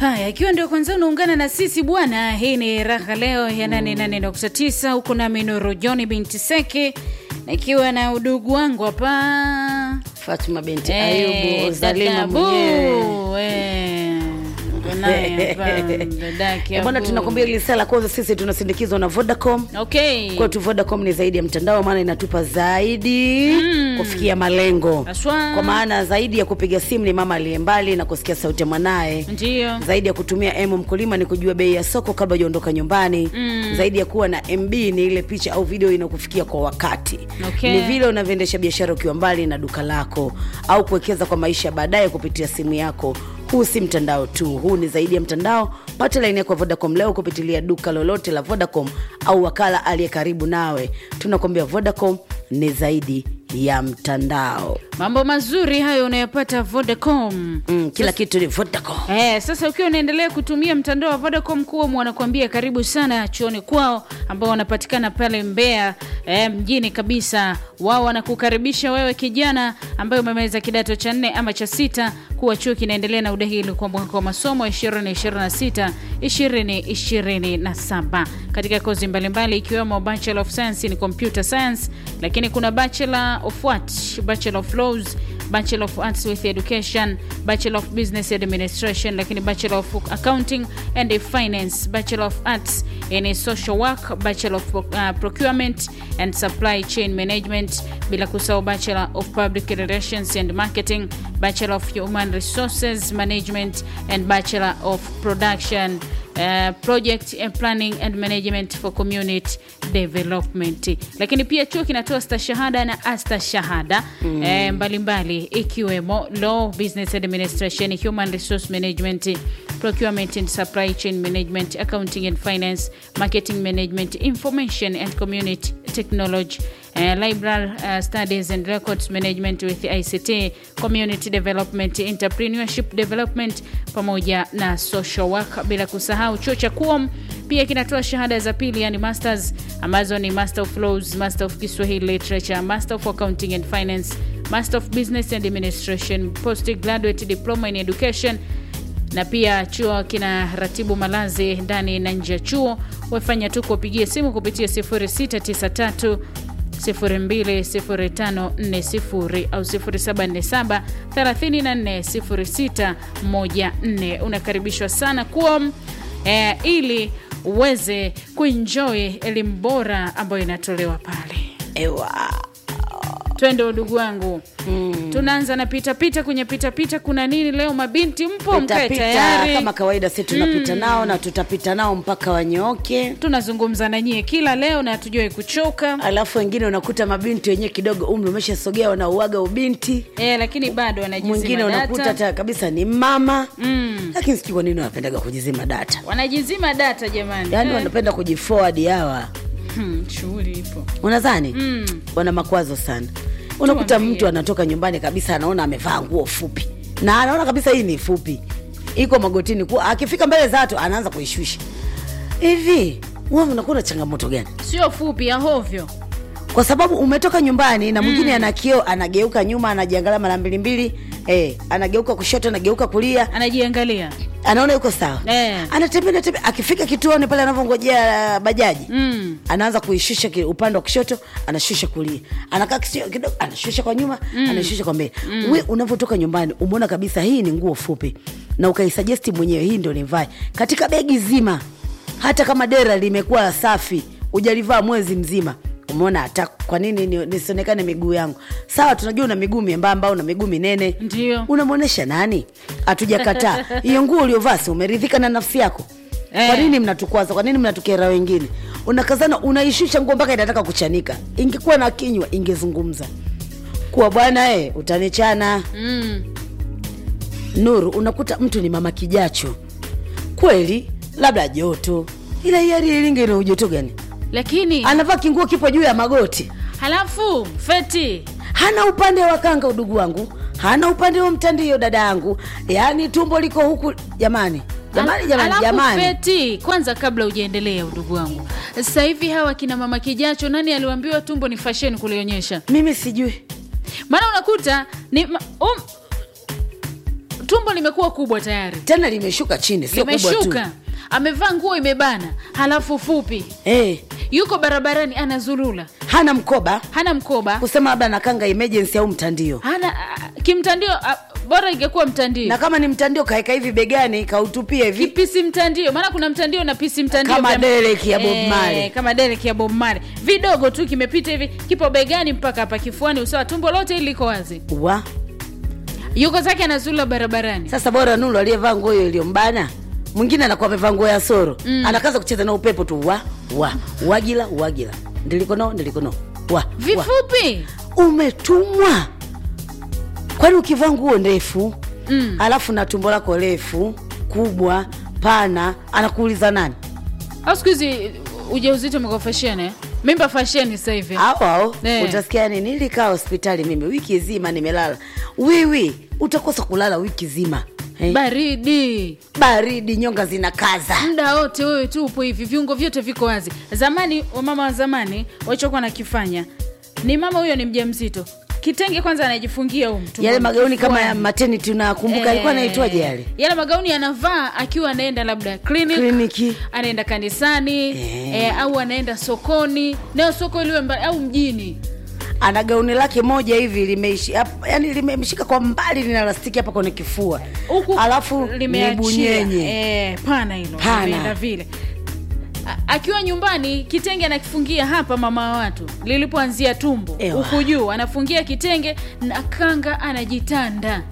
Haya, ikiwa ndio kwanza unaungana na sisi bwana, hii ni raha leo ya 88.9 huku nami Nuru John binti Seke na ikiwa na udugu wangu hapa Fatuma binti Eh, Ayubu Zalima dada mwenyewe. Bu, eh, uko naye hapa, dadake Eh, Bwana, Abu. tunakwambia ile sala kwanza, sisi tunasindikizwa na Vodacom. Okay. Kwetu Vodacom ni zaidi ya mtandao, maana inatupa zaidi kufikia malengo, Aswa. kwa maana zaidi ya kupiga simu ni mama aliye mbali na kusikia sauti ya mwanaye Ndio. zaidi ya kutumia M mkulima ni kujua bei ya soko kabla hujaondoka nyumbani. Zaidi ya kuwa na MB ni ile picha au video inakufikia kwa wakati. Okay. Ni vile unavyoendesha biashara ukiwa mbali na duka lako au kuwekeza kwa maisha ya baadaye kupitia simu yako. Huu si mtandao tu, huu ni zaidi ya mtandao. Pata laini yako ya Vodacom leo kupitilia duka lolote la Vodacom au wakala aliye karibu nawe. Tunakwambia Vodacom ni zaidi ya mtandao. Mambo mazuri hayo unayopata Vodacom. Mm, kila kitu ni Vodacom. Eh, sasa ukiwa unaendelea kutumia mtandao wa Vodacom kuwa wanakuambia karibu sana chuoni kwao ambao wanapatikana pale Mbeya eh, mjini kabisa. Wao wanakukaribisha wewe kijana ambaye umemaliza kidato cha nne ama cha sita kuwa chuo kinaendelea na udahili kwa mwaka wa masomo 2026 2027 katika kozi mbalimbali ikiwemo Bachelor of Science in Computer Science, lakini kuna Bachelor of what? Bachelor of Laws Bachelor of Arts with Education, Bachelor of Business Administration, lakini Bachelor of Accounting and Finance, Bachelor of Arts in Social Work, Bachelor of uh, Procurement and Supply Chain Management, bila kusahau Bachelor of Public Relations and Marketing, Bachelor of Human Resources Management and Bachelor of Production Uh, project and planning and management for community development. Lakini pia chuo kinatoa stashahada na astashahada mm. eh, mbalimbali ikiwemo law, business administration, human resource management, procurement and supply chain management, accounting and finance, marketing management, information and community technology Uh, library uh, studies and records management with ICT, community development, entrepreneurship development pamoja na social work, bila kusahau chuo cha KUOM pia kinatoa shahada za pili yani masters ambazo ni master of laws, master of Kiswahili literature, master of accounting and finance, master of business and administration, postgraduate diploma in education na pia chuo kina ratibu malazi ndani na nje ya chuo. Wafanya tu kuwapigia simu kupitia 0693 020540 au 0747 340614. Unakaribishwa sana kuom eh, ili uweze kuenjoy elimu bora ambayo inatolewa pale. Ewa. Twende udugu wangu mm. Tunaanza na pitapita kwenye pitapita. Kuna nini leo? Mabinti mpo, mkae Tutapita tayari. kama kawaida, si tunapita nao na tutapita nao mpaka wanyooke. Tunazungumza na nyie kila leo na hatujawai kuchoka Alafu wengine unakuta mabinti wenyewe kidogo umri umeshasogea, wanauaga ubinti. e, lakini bado wanajizima Mwingine unakuta data. hata kabisa ni mama Mm. lakini sijui kwa nini wanapendaga kujizima data, wanajizima data jamani, yaani Eh. wanapenda kujiforward hawa, Hmm, shughuli ipo unadhani Mm. wana makwazo sana. Unakuta Tuambie. mtu anatoka nyumbani kabisa, anaona amevaa nguo fupi na anaona kabisa hii ni fupi, iko magotini, kuwa akifika mbele za watu anaanza kuishusha hivi. Wewe unakuwa na changamoto gani? sio fupi ya hovyo. kwa sababu umetoka nyumbani na mwingine ana kioo anageuka nyuma anajiangalia mara mbili mbili eh, anageuka kushoto anageuka kulia Anajiangalia anaona yuko sawa Eh. anatembea anatembea akifika kituoni pale anavyongojea uh, bajaji mm. anaanza kuishusha ki- upande wa kushoto anashusha kulia anakaa kisio- kidogo anashusha kwa nyuma anashusha kwa mbele we unavyotoka nyumbani umeona kabisa hii ni nguo fupi na ukaisajesti mwenyewe hii ndio nivae katika begi zima hata kama dera limekuwa safi ujalivaa mwezi mzima umeona hata kwa nini ni- nisionekane miguu yangu sawa tunajua una miguu miembamba una miguu minene Ndio. unamwonyesha nani hatujakataa hiyo nguo uliovaa si umeridhika na nafsi yako Eh. kwa nini mnatukwaza kwa nini mnatukera wengine unakazana unaishusha nguo mpaka inataka kuchanika ingekuwa na kinywa ingezungumza kuwa bwana e, utanichana Mm. nuru unakuta mtu ni mama kijacho kweli labda joto ila hiari ilinge ina ujoto gani Lakini anavaa kinguo kipo juu ya magoti halafu feti hana upande wa kanga udugu wangu hana upande wa mtandio dada yangu yaani tumbo liko huku jamani jamani jamani Alafu jamani Feti, kwanza kabla ujaendelea, udugu wangu, sasa hivi hawa kina mama kijacho, nani aliwaambiwa tumbo ni fashion kulionyesha? mimi sijui Maana unakuta ni ma, um, tumbo limekuwa kubwa tayari tena limeshuka chini sio kubwa tu limeshuka amevaa nguo imebana halafu fupi eh, yuko barabarani anazulula hana mkoba hana mkoba kusema labda nakanga emergency au mtandio hana ah, kimtandio ah, bora ingekuwa mtandio na kama ni mtandio kaeka hivi begani kautupia hivi kipisi mtandio maana kuna mtandio na pisi mtandio Kama vya- dereki ya Bob Eh, Marley. kama dereki ya bob Marley. vidogo tu kimepita hivi kipo begani mpaka hapa kifuani usawa tumbo lote hili liko wazi wa yuko zake anazula barabarani sasa bora nulu aliyevaa nguo hiyo iliyombana mwingine anakuwa amevaa nguo ya soro mm. anakaza kucheza na upepo tu wa wa wagila wagila ndilikono ndilikono wa, wa. vifupi umetumwa kwani ukivaa nguo ndefu Mm. alafu na tumbo lako refu kubwa pana anakuuliza nani au siku hizi ujauzito umekuwa fasheni eh? mimba fasheni sasa hivi au au Eh. utasikia nini nilikaa hospitali mimi wiki zima nimelala wiwi utakosa kulala wiki zima eh? baridi baridi nyonga zinakaza muda wote wewe tu upo hivi viungo vyote viko wazi zamani wamama wa zamani walichokuwa nakifanya ni mama huyo ni mja mzito kitenge kwanza anajifungia huu mtu yale magauni kama ya maternity unakumbuka alikuwa anaitwaje yale yale magauni anavaa akiwa anaenda labda clinic kliniki anaenda kanisani Eh. eh, au anaenda sokoni nayo soko liwe mbali au mjini ana gauni lake moja hivi limeishi hap- yani limemshika kwa mbali lina lastiki hapa kwenye kifua huku alafu ni limeachia bunyenye eh, pana hilo Pana. limeenda vile A- akiwa nyumbani kitenge anakifungia hapa mama wa watu lilipoanzia tumbo Ewa. huku juu anafungia kitenge na kanga anajitanda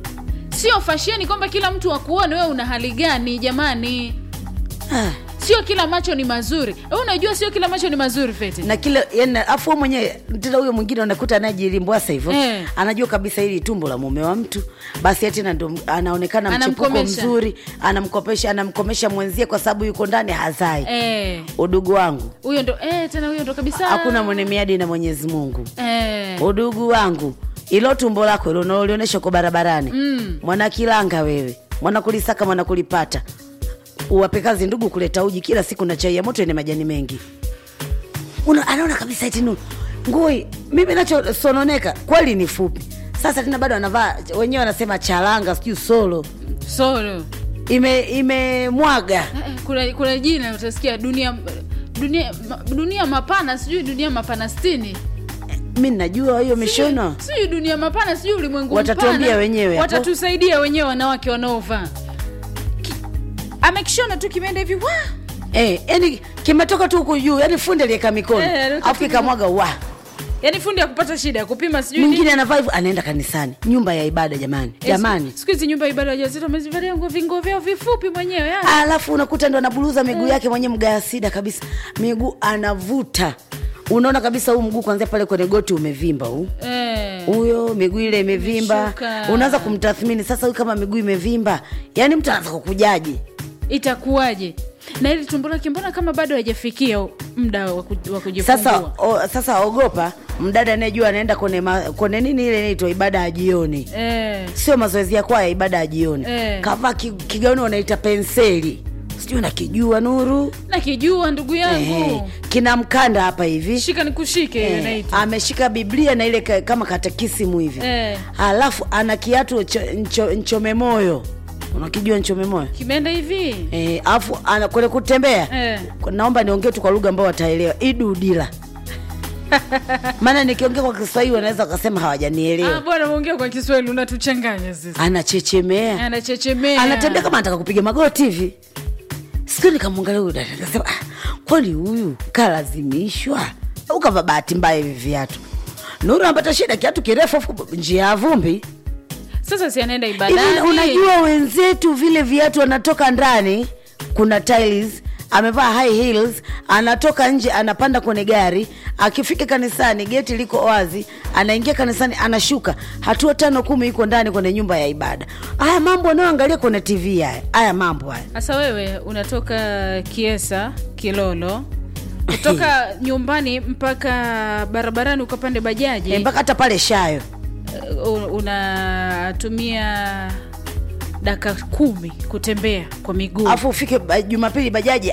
sio fasheni kwamba kila mtu akuone wewe una hali gani jamani ah. sio kila macho ni mazuri Wewe unajua sio kila macho ni mazuri fete na kile yani afu wewe mwenyewe tena huyo mwingine unakuta anajilimbwasa hivyo Eh. anajua kabisa hili tumbo la mume wa mtu basi tena ndo anaonekana mchepuko Anamkomesha. mzuri anamkopesha anamkomesha mwenzie kwa sababu yuko ndani hazai Eh, udugu wangu huyo ndo eh, tena huyo ndo kabisa hakuna mwenye miadi na mwenyezi mungu eh, udugu wangu ilo tumbo lako ilo unaolionyesha uko barabarani Mm. mwana kilanga wewe mwana kulisaka mwana kulipata uwape kazi ndugu kuleta uji kila siku na chai ya moto yenye majani mengi Una, anaona kabisa eti nu ngui mimi nachosononeka kweli ni fupi sasa tena bado anavaa wenyewe wanasema charanga sijui solo solo ime imemwaga Eh, eh, kuna, kuna jina utasikia dunia dunia ma- dunia mapana sijui dunia mapana stini mi najua hiyo mishono sijui dunia mapana sijui ulimwengu Watatuambia mpana. wenyewe hapo. watatusaidia wenyewe wanawake wanaovaa Ki- amekishona tu kimeenda hivi wa eh, yani kimetoka tu huku juu yani fundi aliweka mikono Eh, aliweka alafu ikamwaga wa yaani fundi ya kupata shida ya kupima sijui mwingine nini. anavaa hivyo anaenda kanisani nyumba ya ibada jamani Eh, jamani siku hizi nyumba ya ibada wajazito wamezivalia nguo vingo vyao vifupi mwenyewe yani. alafu unakuta ndo anaburuza miguu yake mwenye mgaya sida kabisa miguu anavuta unaona kabisa huu mguu kwanzia pale kwenye goti umevimba huu eh. huyo miguu ile imevimba Imeshuka. unaanza kumtathmini sasa huyu kama miguu imevimba yaani mtu anaanza kukujaji itakuwaje na ili tumbo lake mbona kama bado hajafikia muda wa ku- wa kujifungua sasa o, sasa ogopa mdada anayejua anaenda kwenye, ma, kwenye nini ile inaitwa ibada ya jioni eh. sio mazoezi ya kwaya ibada ya jioni Eh. kavaa ki- kigauni wanaita penseli sijui nakijua nuru nakijua ndugu yangu Ehe. kina mkanda hapa hivi shika nikushike Eh, anaitwa ameshika biblia na ile ka, kama katekisimu hivi Eh. alafu ana kiatu cho, ncho, nchome moyo unakijua nchome moyo kimeenda hivi Eh, alafu ana kwenye kutembea Eh. naomba niongee tu kwa lugha ambao wataelewa idudila maana nikiongea kwa kiswahili wanaweza wakasema Ah, hawajanielewa bwana uongea kwa kiswahili unatuchanganya sisi anachechemea anachechemea anatembea kama anataka kupiga magoti hivi siku nikamwangalia huyu dada nikasema ah, kwani huyu kalazimishwa au kava bahati mbaya hivi viatu nuru anapata shida kiatu kirefu afu njia ya vumbi sasa si anaenda hivi ibadani unajua wenzetu vile viatu anatoka ndani kuna tiles amevaa high heels anatoka nje anapanda kwenye gari akifika kanisani geti liko wazi anaingia kanisani anashuka hatua tano kumi iko ndani kwenye nyumba ya ibada haya mambo anayoangalia kwenye tv haya haya mambo haya sasa wewe unatoka kiesa kilolo kutoka nyumbani mpaka barabarani ukapande bajaji Eh, mpaka hata pale shayo uh, unatumia dakika kumi kutembea kwa miguu alafu ufike ba- jumapili bajaji